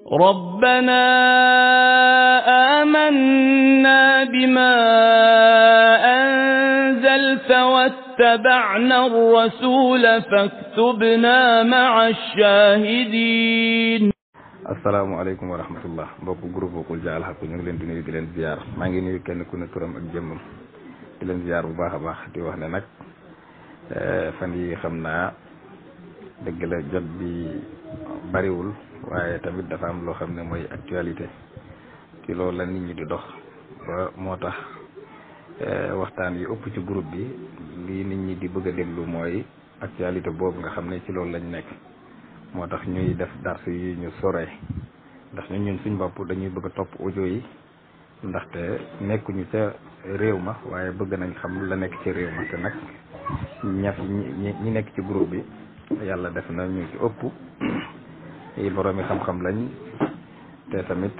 ربنا آمنا بما أنزلت واتبعنا الرسول فاكتبنا مع الشاهدين asalaamaaleykum wa rahmatullah mbokk groupe Qul Jaa al Haqq ñu ngi leen di nuyu di leen ziar maa ngi nuyu kenn ku ne turam ak jëmmam di leen ziar bu baax a baax di wax ne nag fan yi xam naa dëgg la jot bi bariwul waaye tamit dafa am loo xam ne mooy actualité ci loolu la nit ñi di dox ba moo tax waxtaan yi ëpp ci groupe bi lii nit ñi di bëgg a déglu mooy actualité boobu nga xam ne ci loolu lañ nekk moo tax ñuy def dars yi ñu soree ndax ñun ñun suñ bopp dañuy bëgg a topp audio yi ndaxte nekkuñu ca réew ma waaye bëgg nañ xam la nekk ci réew ma te nag ñaf ñi ñi nekk ci groupe bi yàlla def na ñu ci ëpp yi boroomi xam-xam lañ te tamit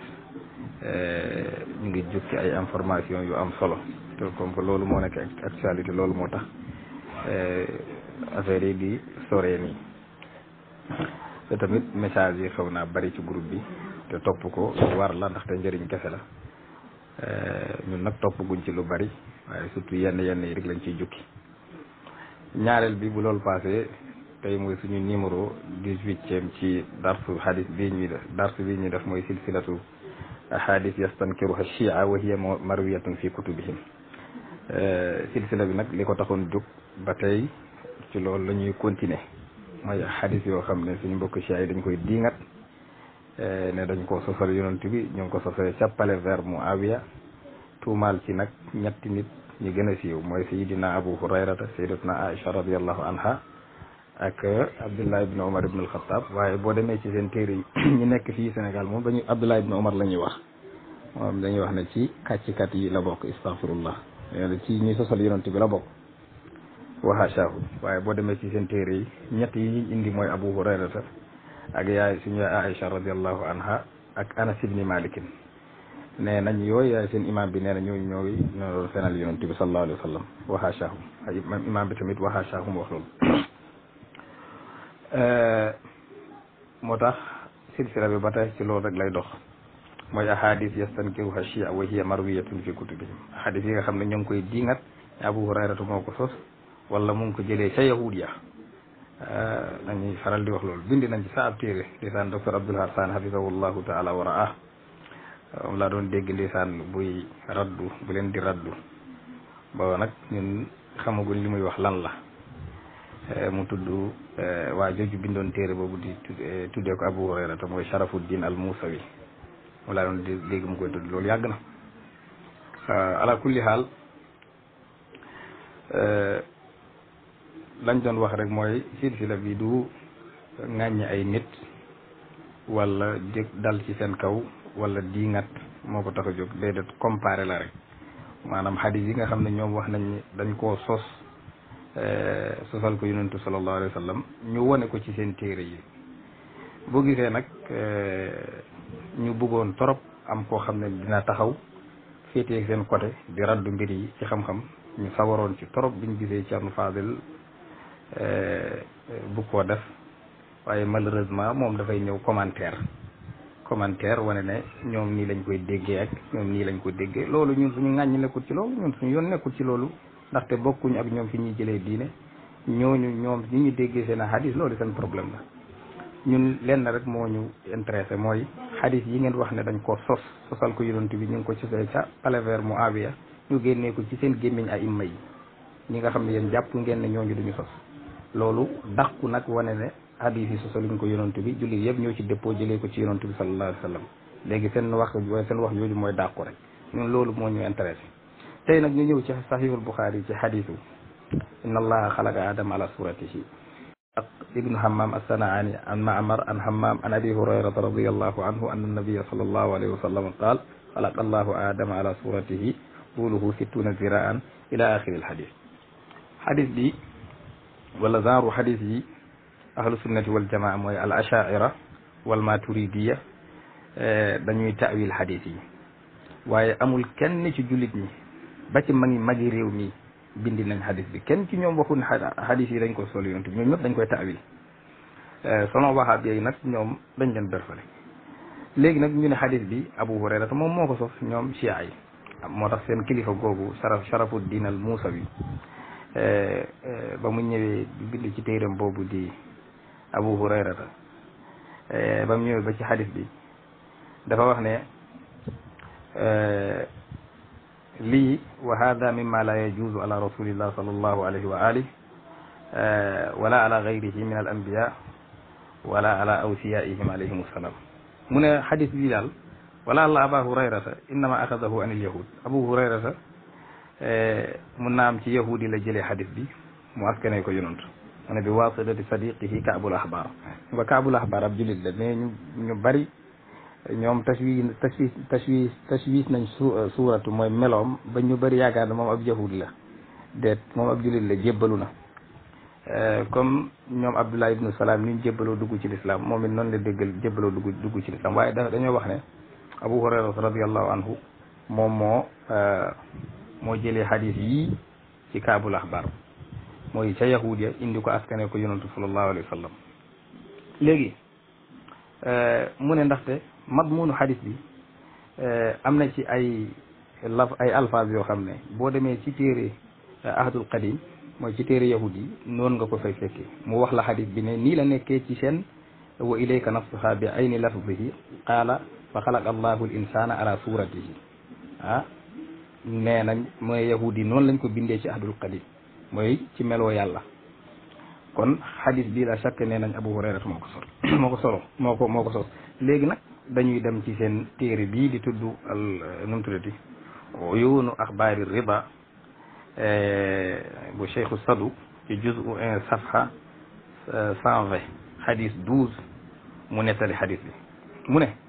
ñu ngi jukki ay information yu am solo te comme que loolu moo nekk actualité loolu moo tax affaire yi di soree nii te tamit message yi xaw naa bari ci groupe bi te topp ko lu war la ndaxte njëriñ kese la ñun nag topp guñ ci lu bari waaye surtout yenn yenn yi rek lañ ciy jukki ñaareel bi bu loolu passé tey mooy suñu numéro dix-huitième ci darsu hadis bii ñuy def darsu bii ñuy def mooy silsilatu hadis yastankiruha shia wa hiya marwiyatun fi kutubihim silsila bi nag li ko taxoon jóg ba tey ci loolu la ñuy continuer mooy xadis yoo xam ne suñu mbokk ci ay dañ koy diingat ne dañ ko sosal yonent bi ñu ngi ko sosale càppale vers Muawiya tuumaal ci nag ñetti nit ñi gën a siiw mooy sayidina Abu Hurayrata sayidatuna Aisha radiallahu anha ak Abdullah ibn Umar ibn al-Khattab waaye boo demee ci seen téere yi ñi nekk fii Sénégal moom dañuy Abdullah ibn Umar la ñuy wax moom dañuy wax ne ci kàccikat yi la bokk astaghfirullah ci ñi sosal yonent bi la bokk waxaasaahu waaye boo demee ci seen téere yi ñett yi ñu indi mooy abu hurayrata ak yaay suñu yaay aïcha radiallahu anha ak anas ibni malikin nee nañ yooyu yaay seen imam bi nee na ñooñu ñooy ñoo doon fenal yonent bi sallallahu alayhi wa sallam waxaasaahu ay imam bi tamit waxaasaahu mu wax loolu moo tax silsila bi ba tey ci loolu rek lay dox mooy ahadis yastankiruha shia wa hiya marwiyatun fi kutubihim ahadis yi nga xam ne ñoo ngi koy diingat abu hurayrata moo ko sos wala mu ngi ko jëlee ca yahud ya dañuy faral di wax loolu bindi nañ ci sa ab téere ndeysaan docteur Abdoul Hasan hafizahullahu taala wa raa moom laa doon dégg ndeysaan buy raddu bu leen di raddu booba nag ñun xamaguñ li muy wax lan la mu tudd waa jooju bindoon téere boobu di tuddee ko Abu Hurayrata mooy Sharafuddin al Musawi moom laa doon dégg mu koy tudd loolu yàgg na ala kulli xaal lañ doon wax rek mooy silsila bi du ŋàññi ay nit wala jëg dal ci seen kaw wala diingat moo ko tax a jóg déedéet comparé la rek maanaam xadis yi nga xam ne ñoom wax nañ ni dañ koo sos sosal ko yonentu sallallahu alayhi wa sallam ñu wone ko ci seen téere yi boo gisee nag ñu bëggoon torop am koo xam ne dina taxaw féetee seen côté di raddu mbir yi ci xam-xam ñu sawaroon ci torop biñ gisee Thierno Fadel bu ko def waaye malheureusement moom dafay ñëw commentaire commentaire wane ne ñoom nii lañ koy déggee ak ñoom nii lañ ko déggee loolu ñun suñu ŋàññi nekkul ci loolu ñun suñu yoon nekkul ci loolu ndaxte bokkuñ ak ñoom fi ñuy jëlee diine ñooñu ñoom ni ñu déggee seen hadis loolu seen problème la ñun lenn rek moo ñu intéressé mooy hadis yi ngeen wax ne dañ ko sos sosal ko yonent bi ñu ngi ko sosee ca palaver mu aviya ñu génnee ko ci seen gémmiñ ay imma yi ñi nga xam ne yéen jàpp ngeen ne ñooñu duñu sos loolu dàqu nag wane ne hadis yi sosaluñ ko yonent bi jullit yëpp ñoo ci dëppoo jëlee ko ci yonent bi sallallahu alayhi wa sallam léegi seen wax seen wax yooyu mooy dàqu rek ñun loolu moo ñu intéressé tey nag ñu ñëw ci sahihul buxaari ci hadisu inna allaha xalaqa adama ala suratihi ak ibnu hammam assanaani an maamar an hammam an abi hurayrata radiallahu anhu anna nabiyya sallallahu alayhi wa sallam qaal xalaqa allahu adama ala suratihi tuuluhu sittuna ziraan ila axiri alhadis hadis bi wala genre hadis yi ahlu sunnati wal jamaa mooy al ashaira wal maturidiya dañuy taawil hadis yi waaye amul kenn ci jullit ñi ba ci magi magi réew mi bindi nañ hadis bi kenn ci ñoom waxul hadis yi dañ ko sol yonent bi ñoom ñëpp dañ koy taawil sono wahaab yi nag ñoom dañ leen berfale léegi nag ñu ne xadis bi Abu Hurayrata moom moo ko sos ñoom chia yi moo tax seen kilifa googu sharaf sharafuddin al Muusawi ba mu ñëwee bind ci téeram boobu di Abu Hurayrata ba mu ñëwee ba ci xadis bi dafa wax ne lii wa hada mimma la yajuzu ala rasulillah sallallahu alayhi wa alih wala ala gayrihi min al anbiya wala ala awsiyaihim alayhim assalam mu ne xadis bi daal wala allah aba hurayrata innama axadahu an il yahud abu hurayrata mun naa am ci yahudi la jëlee xadis bi mu askane ko yonant mu ne bi wasilati sadiqihi kaabul ahbar nga kaabul ahbar ab julit la mais ñu ñu bari ñoom tashwi tashwi tashwi tashwis nañ su suuratu mooy meloom ba ñu bari yaakaar ne moom ab yahud la déet moom ab julit la jébbalu na comme ñoom abdullah ibnu salaam ni ñu jébbaloo dugg ci lislaam moom it noonu la déggal jébbaloo dugg dugg ci lislaam waaye da dañoo wax ne abu hurayra radiallahu anhu moom moo moo jëlee xadis yii ci kaabul axbar mooy ca yahud ya indi ko askane ko yonantu sallallahu alayhi wa sallam léegi mu ne ndaxte madmunu xadis bi am na ci ay laf ay alphase yoo xam ne boo demee ci téere ahadul qadim mooy ci téere yahud yi noonu nga ko fay fekkee mu wax la xadis bi ne nii la nekkee ci seen wa ilayka nafsuha bi ayni lafzihi qaala fa xalaqa allahu l insana ala suratihi ah nee nañ mooy yahud yi noonu lañ ko bindee ci ahadul qadim mooy ci meloo yàlla kon xadis bi la chaque nee nañ abu hurayra moo ko sol moo ko solo moo ko moo ko sos léegi nag dañuy dem ci seen téere bii di tudd al nu mu tuddati uyuunu axbaari rida bu cheikhu sadu ci juzu un safha cent vingt xadis douze mu nettali xadis bi mu ne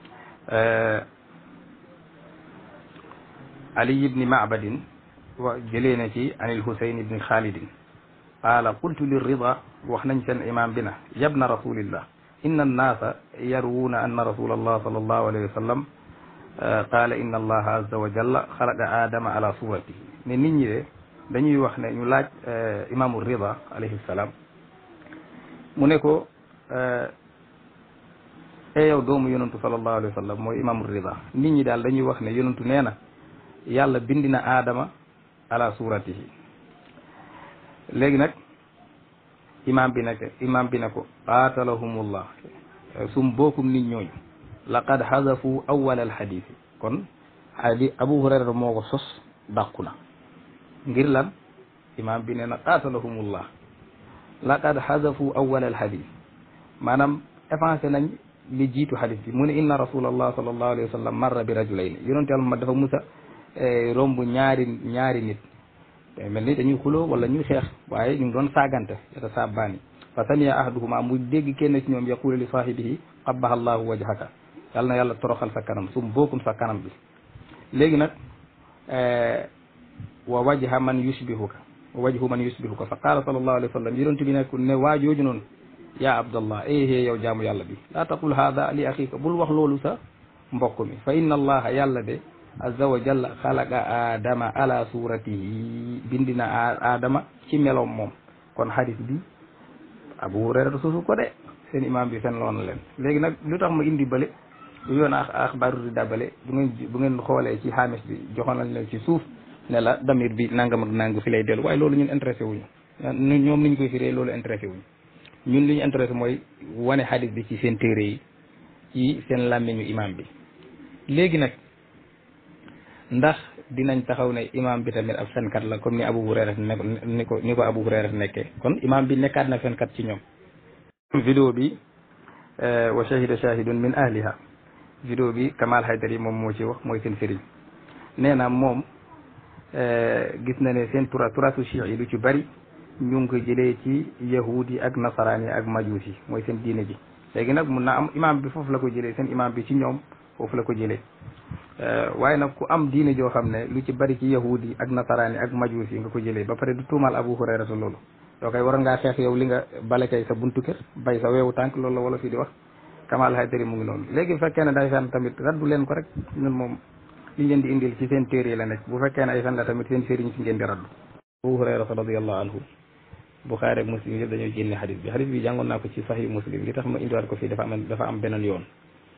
ali ibni macbadin wa jëlee na ci an il husayn ibni xaalidin qaala qultu lirrida wax nañ seen imam bi na yabna rasulillah inna annaasa yarwuuna anna rasula allah sal allahu alayhi wa sallam qaala inna allaha azza wa jalla xalaqa aadama ala suratihi ne nit ñi de dañuy wax ne ñu laaj imaamu rida alayhi salaam mu ne ko e yow doomu yonantu sallallahu alayhi wa sallam mooy imaamu rida nit ñi daal dañuy wax ne yonantu nee na yàlla bindi na aadama ala suratihi léegi nag imaam bi nag imaam bi ne ko qaatalahumullah sum bookum nit ñooñu laqad xadafu awal alxadis kon xadi abu hurayra moo ko sos dàqu na ngir lan imaam bi nee na qaatalahumullah laqad xadafu awal alxadis maanaam effacé nañ li jiitu xadis bi mu ne inna rasulallah sallallahu alayhi wa sallam marra bi rajulayn yonente yàlla ma dafa musa romb ñaari ñaari nit mel ni dañuy xuloo wala ñuy xeex waaye ñu ngi doon saagante yata saabbaani fa samiya ahaduhuma mu dégg kenn ci ñoom yaqulu li saahibihi qabbaha allahu wajhaka yàlla na yàlla toroxal sa kanam sum bokkum sa kanam bi léegi nag wa wajha man yushbihuka wa wajhu man yushbihuka fa qaala sallallahu alayhi wa sallam yonent bi nekk ne waajooju noonu ya abdallah eh yow jaamu yàlla bi laa taqul hada li axika bul wax loolu sa mbokk mi fa inna allaha yàlla de azza wa jalla xalaqa aadama ala suratihi bindi na aadama ci meloom moom kon xadis bi abu hurayra suusu ko de seen imam bi fen loon leen léegi nag lu tax ma indi bële lu yoon a axbaaru rida bële bu ngeen bu ngeen xoolee ci xaamis bi joxoon nañ leen ci suuf ne la damir bi nangam ak nang fi lay dellu waaye loolu ñun intéressé wuñu ñoom niñ koy firee loolu intéressé wuñu ñun li ñu intéressé mooy wane xadis bi ci seen téere yi ci seen làmmiñu imam bi léegi nag ndax dinañ taxaw ne imam bi tamit ab fenkat la comme ni Abu Hurayra ne ni ko ni ko Abu Hurayra nekkee kon imam bi nekkaat na fenkat ci ñoom vidéo bi wa shahida shahidun min ahliha vidéo bi Kamal Haydari moom moo ci wax mooy seen sëriñ nee na moom gis na ne seen tura turatu chiites yi lu ci bari ñu ngi ko jëlee ci yahud yi ak nasaraan yi ak majuus yi mooy seen diine ji léegi nag mun naa am imam bi foofu la ko jëlee seen imam bi ci ñoom foofu la ko jëlee waaye nag ku am diine joo xam ne lu ci bari ci yahud yi ak nasaraan yi ak majuus yi nga ko jëlee ba pare du tuumaal Abu Hurayra sa loolu yoo koy waroon ngaa xeex yow li nga bale kay sa buntu kër bay sa weewu tànk loolu la wala fii di wax Kamal Haydari mu ngi noonu léegi bu fekkee ne day fen tamit raddu leen ko rek ñun moom li ngeen di indil ci seen téere la nekk bu fekkee ne ay fen la tamit seen sëriñ si ngeen di raddu Abu Hurayra radiyallahu anhu Buxaari ak Muslim yëpp dañoo génne xadis bi xadis bi jàngoon naa ko ci Sahih Muslim li tax ma indiwaat ko fii dafa am dafa am beneen yoon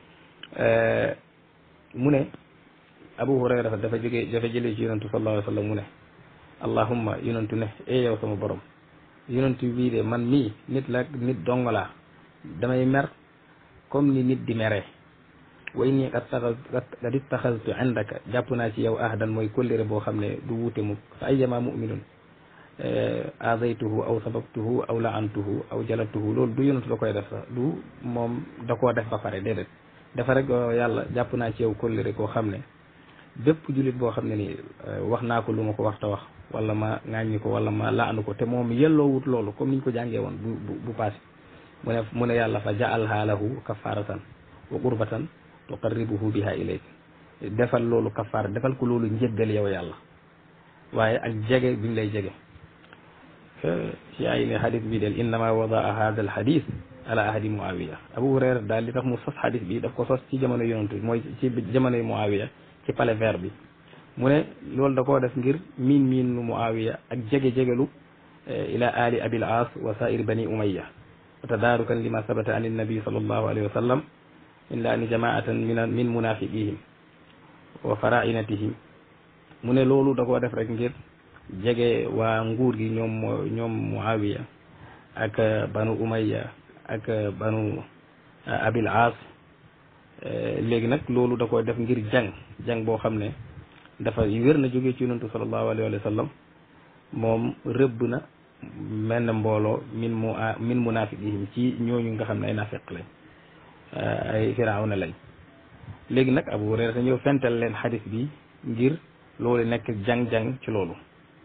mu ne Abu Hurayra dafa jóge dafa jëlee ci yonentu sallallahu alayhi wa sallam mu ne allahumma yonentu ne e yow sama borom yonentu bii de man mii nit la nit dong laa damay mer comme ni nit di meree way nii kat taxal kat ittaxaltu indaka jàpp naa ci yow ahdan mooy kóllëre boo xam ne du wuute mukk fa ayyama muminun azaytuhu aw sababtuhu aw laantuhu aw jalatuhu loolu du yonentu da koy def sax du moom da koo def ba pare déedéet dafa rek yàlla jàpp naa ci yow kóllëre koo xam ne bépp jullit boo xam ne ni wax naa ko lu ma ko wax ta wax wala ma ŋàññi ko wala ma laanu ko te moom yelloowut loolu comme niñ ko jàngee woon bu bu bu passé mu ne mu ne yàlla fa ja'alha lahu kafaratan wa qurbatan tuqarribuhu biha ilayk defal loolu kafaara defal ko loolu njëggal yow yàlla waaye ak jege bi ñu lay jege si ay ne xadis bi del innama wadaa hada al xadis ala ahdi muawiya abu hurayra daal li tax mu sos xadis bi daf ko sos ci jamono yonantu mooy ci jamonoy muawiya ci palais vert bi mu ne loolu da koo def ngir miin miin nu muawiya ak jege-jegelu ila ali abil as wa sairi bani umayya wa tadaarukan lima sabata an innabi sallallahu alayhi wa sallam min laani jamaatan min min munafiqihim wa farainatihim mu ne loolu da koo def rek ngir jege waa nguur gi ñoom ñoom muawiya ak banu umayya ak banu abil as léegi nag loolu da koy def ngir jàng jàng boo xam ne dafa wér na jógee ci yonantu sallallahu alayhi wa sallam moom rëbb na menn mbooloo min mu min munafiqihim ci ñooñu nga xam ne ay nafiq lañ ay firawna lañ léegi nag Abu Hurayra te ñëw fental leen xadis bi ngir loolu nekk jàng-jàng ci loolu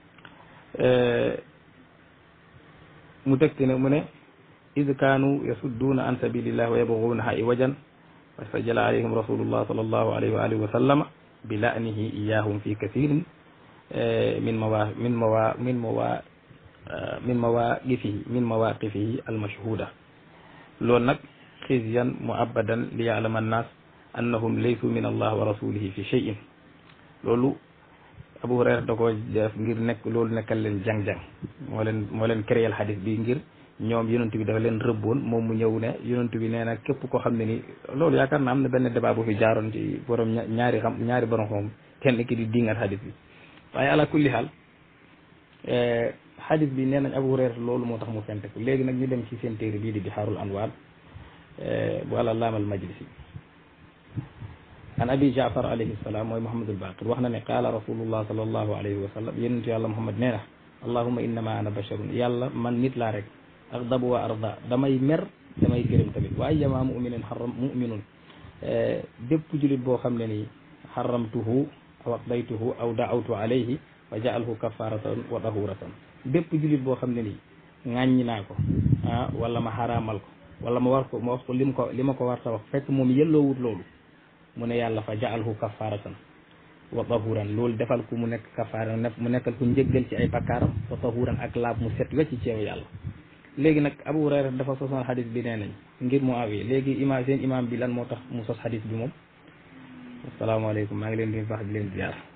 mu tegti ne mu ne id kaanu yasudduuna an sabilillah wa yabguunaha iwajan fastajala alayhim rasulullah sallallahu alayhi wa alihi wa sallama bi la'nihi iyahum fi kathirin min mawa min mawa min mawa min mawaqifihi min mawaqifihi almashhuda loolu nag xisyan muabadan li ya'lama annas annahum laysu min allah wa rasulihi fi shay'in loolu Abu Hurayra da ko def ngir nekk loolu nekkal leen jàng-jàng moo leen moo leen créel xadis bi ngir ñoom yonent bi dafa leen rëbboon moom mu ñëw ne yonent bi nee na képp koo xam ne ni loolu yaakaar naa am na benn débat bu fi jaaroon ci borom ñaari xam ñaari borom xam kenn ki di dingat xadis bi waaye ala kulli xaal xadis bi nee nañ Abu Hurayra loolu moo tax mu fente ko léegi nag ñu dem ci seen téere bii di Bihaarul Anwaar bu Allaama al Majlisi an abi jaafar alayhi salaam mooy Muhammadul Baqir wax na ne qaala rasulullah sallallahu alayhi wa sallam yonentu yàlla Muhammad nee na allahumma innama ana basharun yàlla man nit laa rek agdabu wa arda damay mer damay gërëm tamit waaye yama muminin xaram muminun bépp julit boo xam ne nii xaramtuhu aw aqdaytuhu aw daawtu alayhi wa jaalhu kafaratan wa tahuratan bépp julit boo xam ne nii ŋàññi naa ko ah wala ma xaraamal ko wala ma war ko ma wax ko lim ko li ma ko war ta wax fekk moom yelloowut loolu mu ne yàlla fa jaalhu kafaratan wa tahuran loolu defal ko mu nekk kafaara mu nekkal ko njëggal ci ay bakkaaram wa tahuran ak laab mu set wecc ci yow yàlla léegi nag Abu Hurayra dafa sosoon xadis bi nee nañ ngir mu awee léegi imaam seen imaam bi lan moo tax mu sos xadis bi moom asalaamaaleykum maa ngi leen di wax di leen ziar